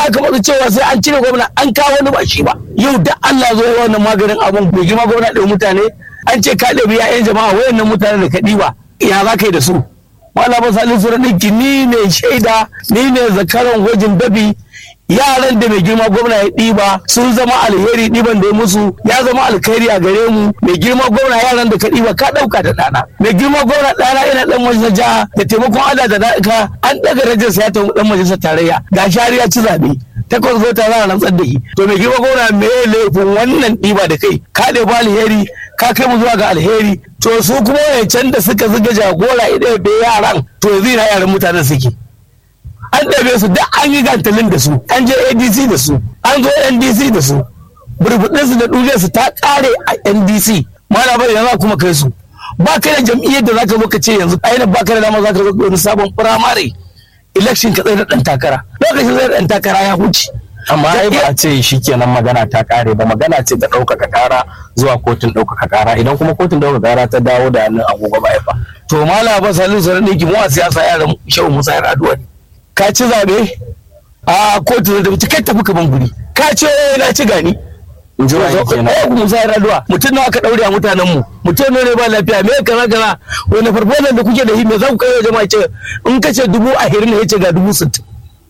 aka matsa cewa sai an cire gwamna an kawo wani ba shi ba yau da Allah zo ya wannan maganin abun bai girma gwamna ɗaya mutane an ce ka ɗabi ya'yan jama'a wayannan mutane da ka ɗiba ya za ka yi da su malama salisu ɗinki ni ne shaida ni ne zakaran gwajin dabi yaran da mai girma gwamna ya ɗiba sun zama alheri ɗiban da ya musu ya zama alkhairi a gare mu mai girma gwamna yaran da ka ɗiba ka ɗauka da ɗana mai girma gwamna ɗana ina ɗan majalisar jiha da taimakon Allah da da'ika an ɗaga rajinsa ya tafi ɗan majalisar tarayya ga shari'a ci zaɓe takwas zo ta za a rantsar da shi to mai girma gwamna me laifin wannan ɗiba da kai ka ɗebi alheri ka kai mu zuwa ga alheri to su kuma wancan da suka zuga jagora idan bai yaran to yanzu ina yaran mutanen suke an ɗabe su duk an yi gantalin da su an je adc da su an zo ndc da su burbuɗin su da ɗuriyar su ta ƙare a ndc mana bai yanzu kuma kai su ba ka da jam'iyyar da zaka zo ka ce yanzu ainihin ba ka da dama zaka zo wani sabon firamare election ka tsaye da ɗan takara lokacin zai ɗan takara ya huce amma ai ba a ce shi kenan magana ta kare ba magana ce ta ɗaukaka kara zuwa kotun ɗaukaka kara idan kuma kotun ɗaukaka kara ta dawo da hannun agogo ba fa to mala ba salin sanar ɗinki mu a siyasa yaran shehu musa ya raduwa ne ka ci zaɓe a kotu da kai tafi kaman guri ka ce na ci gani in ji wa kenan eh musa ya raduwa mutum nawa ka daure a mutanen mu mutum ne ba lafiya me kaza kaza wani farfazan da kuke da shi me za ku kai wa jama'a ce in ka ce dubu ahirin ne ya ce ga dubu sittin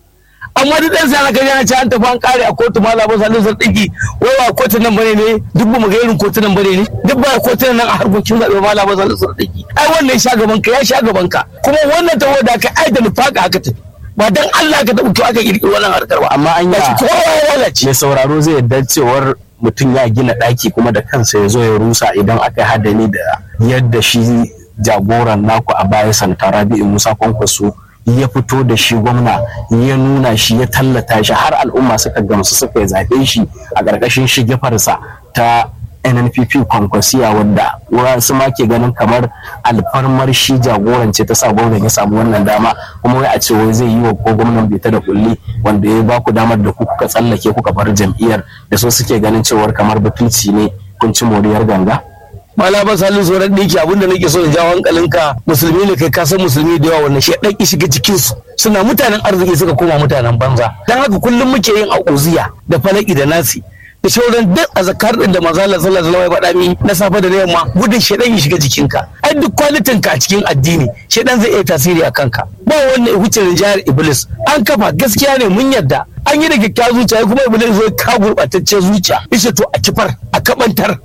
amma duk ɗan sa ka yana ce an tafi an kare a kotu ma labar salin sun ɗigi wai ba kotun nan bane ne duk ba mu ga irin kotunan bane ne duk ba kotun nan a harkokin zaɓe ma labar salin sun ɗigi ai wannan ya sha gaban ka ya sha gaban ka kuma wannan taho da ka ai da nufaka aka tafi ba dan Allah ka taɓa aka kirkiri wannan harkar ba amma an Gashi yi kowa ya lalace mai sauraro zai yarda cewar mutum ya gina ɗaki kuma da kansa ya zo ya rusa idan aka yi hadani da yadda shi jagoran naku a baya sanata rabi'u musa kwankwaso ya fito da shi gwamna ya nuna shi ya tallata shi har al'umma suka gamsu suka yi zaɓe shi a ƙarƙashin shigefarsa ta nnpp kwankwasiya wadda wasu ma ke ganin kamar alfarmar shi jagorance ta sa gwamnan ya samu wannan dama kuma wai a ce wai zai yi wa ko gwamnan bai ta da kulli wanda ya ba ku damar da ku kuka tsallake kuka bar jam'iyyar da so suke ganin cewar kamar butulci ne kun ci moriyar ganga malama salin tsoron ɗiki abinda nake so in jawo hankalinka musulmi ne kai kasan musulmi da yawa wannan shaidan ki shiga cikinsu suna mutanen arziki suka koma mutanen banza dan haka kullum muke yin auziya da falaki da nasi da shauran duk a zakar din da manzo Allah sallallahu alaihi wasallam ya faɗa mi na safe da na yamma gudun shaidan ya shiga jikinka ai duk kwalitin ka a cikin addini shaidan zai iya tasiri a kanka ba wannan wuce rinjayar iblis an kafa gaskiya ne mun yarda an yi da kyakkyawar zuciya kuma iblis zai ka gurɓataccen zuciya ishe to a kifar a kabantar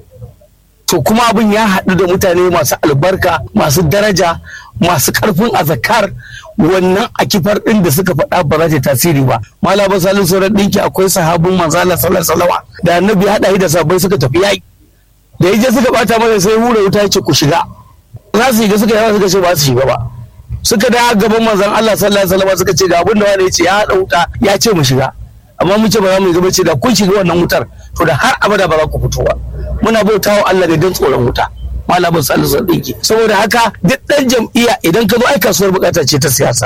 to kuma abin ya haɗu da mutane masu albarka masu daraja masu ƙarfin azakar wannan a kifar ɗin da suka faɗa ba za ta tasiri ba mala ba salin sauran ɗinki akwai sahabin manzala sallar salawa da annabi haɗa shi da sabai suka tafi yaƙi da ya je suka bata masa sai hura wuta ya ce ku shiga za su shiga suka yawa suka ce ba su shiga ba suka da gaban manzon Allah sallallahu alaihi wasallam suka ce ga abin da wani ya ce ya haɗa wuta ya ce mu shiga amma mun ce ba za mu yi gaba ce da kun shiga wannan wutar to da har abada ba za ku fito ba muna bautawa Allah da don tsoron wuta malamin salisu ɗinki saboda haka duk ɗan jam'iyya idan ka zo ai kasuwar bukata ce ta siyasa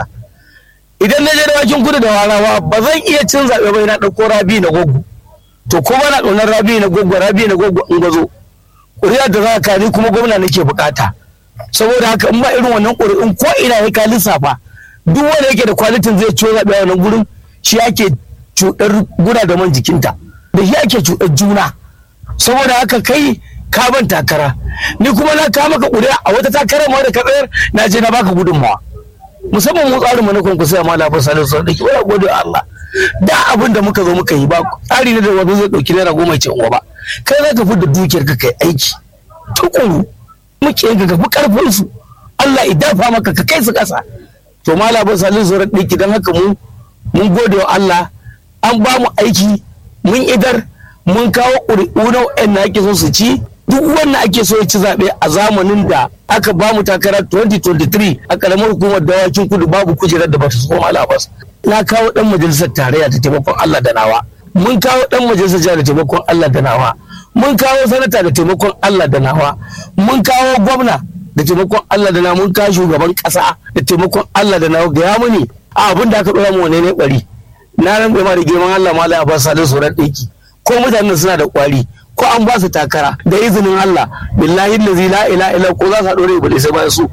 idan na je da bakin kudu da warawa ba zan iya cin zaɓe ba na ɗauko rabi na gogo to ko ba na ƙaunar rabi na gogo rabi na gogo in gazo ƙuri'a da za ka ni kuma gwamna nake bukata saboda haka in ba irin wannan ƙuri'un ko ina ya ka lissafa duk wanda yake da kwalitin zai ciwo zaɓe a wannan gurin shi ake cuɗar guna da man jikinta da shi ake cuɗar juna saboda haka kai ka ban takara ni kuma na kama ka ƙuri'a a wata takarar ma da ka tsayar na je na baka gudunmawa musamman mu tsarin mu na kwankwaso ya mala fa salisu sun dake wala gode wa Allah da abin da muka zo muka yi ba tsari ne da wani zai dauki naira goma ce uwa ba kai za ka fi da dukiyar ka kai aiki tukuru muke ka fi karfin su Allah idan fa maka ka kai su kasa to mala fa salisu sun dake dan haka mu mun gode wa Allah an ba mu aiki mun idar mun kawo ƙuri'u na wa'anda ake so su ci duk wanda ake so ya ci zaɓe a zamanin da aka ba mu takara 2023 a ƙaramar hukumar dawakin kudu babu kujerar da ba ta koma labas na kawo ɗan majalisar tarayya da taimakon Allah da nawa mun kawo ɗan majalisar jiha da taimakon Allah da nawa mun kawo sanata da taimakon Allah da nawa mun kawo gwamna da taimakon Allah da nawa mun kawo shugaban ƙasa da taimakon Allah da nawa gaya muni a abin da aka ɗora mu wane ne ɓari na ran ma da girman Allah ma la ba salin tsoron ɗinki ko mutanen suna da ƙwari ko an ba su takara da izinin Allah billahi lazi la ila ila ko za su haɗu da iblis sai bayan su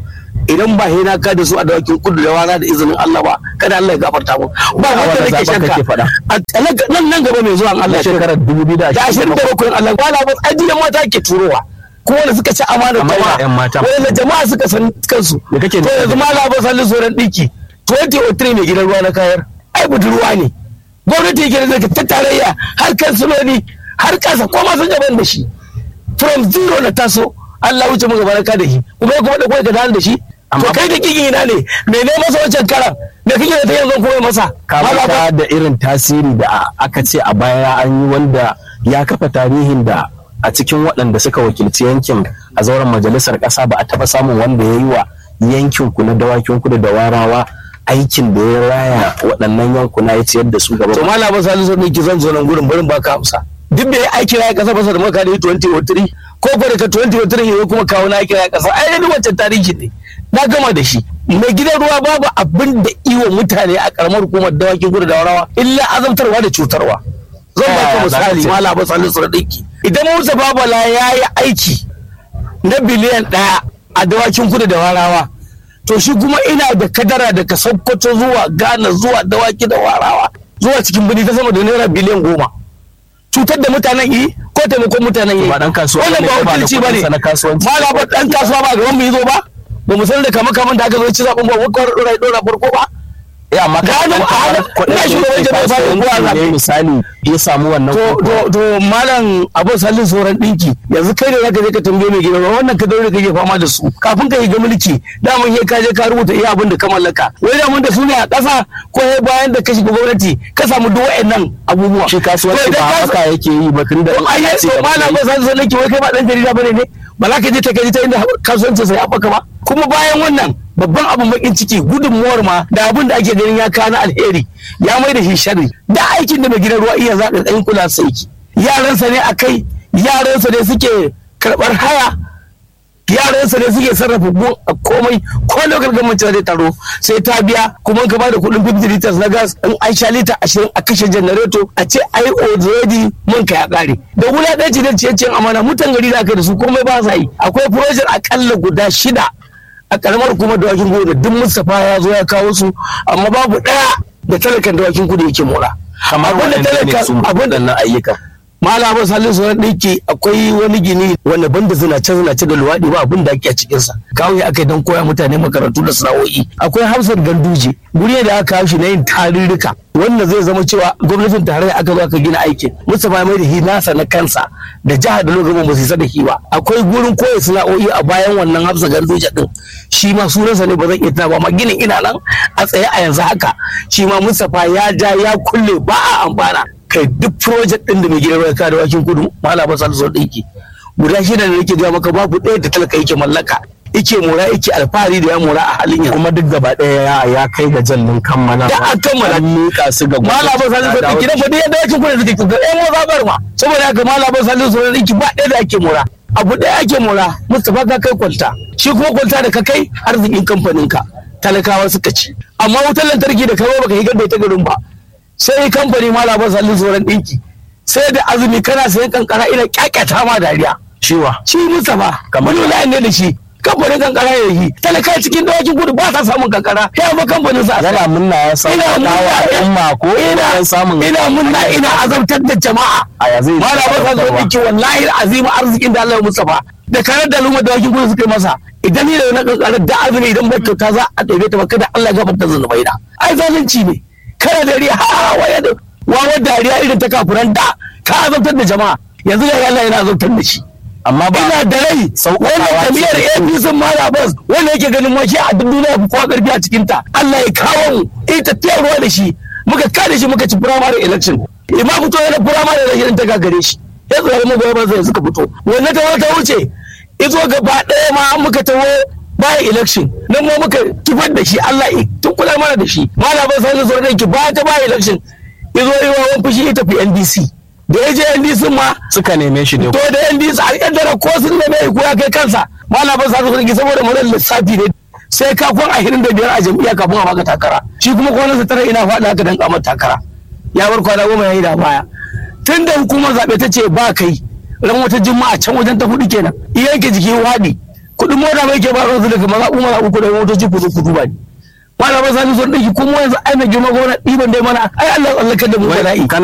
idan ba hina ka da su a dawakin kudu da wana da izinin Allah ba kada Allah ya gafarta mu ba wanda wannan nake zaben shakka kake faɗa? a nan nan gaba mai zuwa Allah na ya shekarar da ashirin 2027 da bakwai Allah wala ba ajiyan mata ke turowa ko wanda suka ci amanar Amma jama'a ina 'yan mata. wanda jama'a suka san kansu Me kake to nufi? yanzu ma labar sallin sauran ɗinki 2003 mai gidan ruwa na kayar ai budurwa ne gwamnati yake da ta tarayya har kansiloli har kasa ko ma sun gaban da shi from zero na taso Allah wuce mu gaba ka da shi kuma ya kuma da kai ka dawo da shi to Amma- kai da kiki ina ne me ne masa wancan karan me kike da ta yanzu kuma masa Malaba- kamata da irin tasiri da aka ce a baya an yi wanda ya kafa tarihin da a cikin waɗanda suka wakilci yankin a zauren majalisar ƙasa ba a taɓa samun wanda ya yi wa yankin ku na dawakin kudu da warawa aikin da ya raya waɗannan yankuna ya ciyar da su gaba to ba. malama salisu ne ki zan zo nan gurin barin baka amsa duk da ya aiki ya kasa masa da maka da 2003 ko ko daga 2003 ya kuma kawo na aiki ya kasa ai ni wancan tarihi ne na gama da shi mai gidan ruwa babu abin da iwa mutane a karamar hukumar dawakin gudu da warawa illa azabtarwa da cutarwa zan Ta baka yaya za ka misali ce? malama salisu da dinki idan Musa Babala ya yi aiki na biliyan ɗaya a dawakin kudu da warawa to shi kuma ina da kadara daga sokoto zuwa ghana zuwa dawaki da warawa zuwa cikin birni ta sama da naira biliyan goma cutar da mutanen yi ko taimakon mutanen yi Ba dan kasuwa wannan ne ba ko ba da wakilci ba ne kuɗinsa na kasuwanci. ba ba dan kasuwa ba gaban mu yi zo ba ba mu san da kama kaman da aka zo ci zaɓen ba wakar ɗora ɗora farko ba Eh, amma Ga ka hannu a hannu, ina shugaban jami'ar fara kowa ne zaɓe. misali ya samu wannan to koko. to to malam abin sallin sauran dinki yanzu kai ne zaka je ka tambaye mai gidan ruwa wannan ka daure kake fama da su kafin ka yi ga mulki daman sai ka je ka rubuta iya abin da ka mallaka wai daman da su ne a ƙasa ko sai bayan da ka shiga gwamnati ka samu duk wa'annan abubuwa shi kasuwanci To ba idan ka- haka yake yi ba tun da to ai ce to da malam mutum- ba san sanin ki wai kai ba dan jarida bane ne ba za ka je ta kai ta inda kasuwancin sai haɓaka ba kuma bayan wannan babban abin bakin ciki gudunmuwar ma da abin da ake ganin ya kana alheri ya mai da shi sharri da aikin da mai gidan ruwa iya zaɓa ɗan kula sai ki yaransa ne a kai yaransa ne suke karɓar haya yaransa ne suke sarrafa gun a komai ko lokal gwamnati zai taro sai ta biya kuma ka bada kuɗin 50 liters na gas in an sha lita 20 a kashe janareto a ce ai already mun ka ya ƙare da wulaɗanci da ciye amana mutan gari da aka da su komai ba sa yi akwai project akalla guda shida a karamar hukumar dawakin kudu da duk Mustapha ya zo ya kawo su amma babu ɗaya da talakan dawakin kudu yake mora kamar abin da waɗanda ne talaka su abin da waɗannan ayyukan malama salisu wani ɗinki akwai wani gini wanda banda zinace zinace da luwaɗi ba abin da ake a cikinsa kawai aka yi don koya mutane makarantu da sana'o'i akwai hafsar ganduje guri da aka kawo shi na yin tarurruka wanda zai zama cewa gwamnatin tarayya aka zo aka gina aikin mustapha ya mai da hi nasa na kansa da jihar da lokacin ba su isa da hi ba akwai gurin koya sana'o'i a bayan wannan hafsar ganduje din shi ma sunansa ne ba zan iya tuna ba amma ginin ina nan a tsaye a yanzu haka shi ma mustapha ya ja ya kulle ba a amfana kai duk project din da mai gidan ruwa da wakin kudu malama salisu ɗinki guda shida da nake gaya maka babu ɗaya da talaka yake mallaka yake mora yake alfahari da ya mora a halin yanzu kuma duk gaba ɗaya ya- ya kai ga jallin kammala Da an kammala. an miƙa su ga malama salisu Ta dawo ɗinki na faɗi yadda wakin kudu da take kuka ɗaya mo zaɓar ma saboda haka malama salisu ɗinki ba ɗaya da ake mora abu ɗaya ake mora mustapha ka kai kwalta shi kuma kwalta da ka kai arzikin kamfanin ka talakawa suka ci amma wutar lantarki da kawo baka higar da ita garin ba sai kamfani malama salisu sauran ɗinki sai da azumi kana sayan kankara ina kyakyata ma dariya ciwa shi Mustapha Kamar- wani layin ne da shi kamfanin kankara ya yi talaka cikin dawakin gudu ba sa samun kankara ya ba kamfanin sa yana munna ya samu ina munna dawa al'umma ko ina ina samun ina munna ina azabtar da jama'a a ya zai malama ka zo dake wallahi azima arzikin da Allah ya Mustapha da karar da lumar dawakin gudu suka yi masa idan ni da na kankara da azumi idan ba kyauta za a ɗebe ta ba kada Allah ya gafarta zunubai na ai zalunci ne kana dariya ha waya da wawar dariya irin ta kafuran da ka azabtar da jama'a yanzu da Allah yana azabtar da shi amma ba ina da rai Sauƙaƙawa wannan ce jam'iyyar da su. APC Mara Bas wanda yake ganin ma shi a duk duniya fi kowa karfi a cikin ta Allah ya kawo mu ita tafiyar ruwa da shi muka kada shi muka ci primary election imma fito yana primary election ta gagare shi ya tsare mu gobe sai suka fito wannan ta wata wuce izo gaba ɗaya ma muka tawo bayan election nan ma muka kifar da shi Allah ya tukula mana da shi Mara Bas sai zo da ki ba ta bayan election izo yi wa wani fushi ya tafi NDC da ya je NDC ma suka neme shi da to da yan bisa a kaddara ko sun da mai ya kai kansa malamin sa su saboda mazan lissafi ne sai ka kwan ashirin da biyar a jam'iyya kafin a baka takara shi kuma kwanan sa tara ina faɗa haka dan kamar takara ya bar kwana goma yayi da baya tun da hukumar zaɓe ta ce ba kai ran wata juma'a can wajen ta hudu kenan yanke jiki waɗi kuɗin mota mai ke ba su daga mazaɓu mazaɓu ku da motoci ku zo ku duba ni malamai sani sun ɗauki kuma yanzu ai mai girma gwamna ɗiban dai mana ai Allah tsallakar da mu bala'i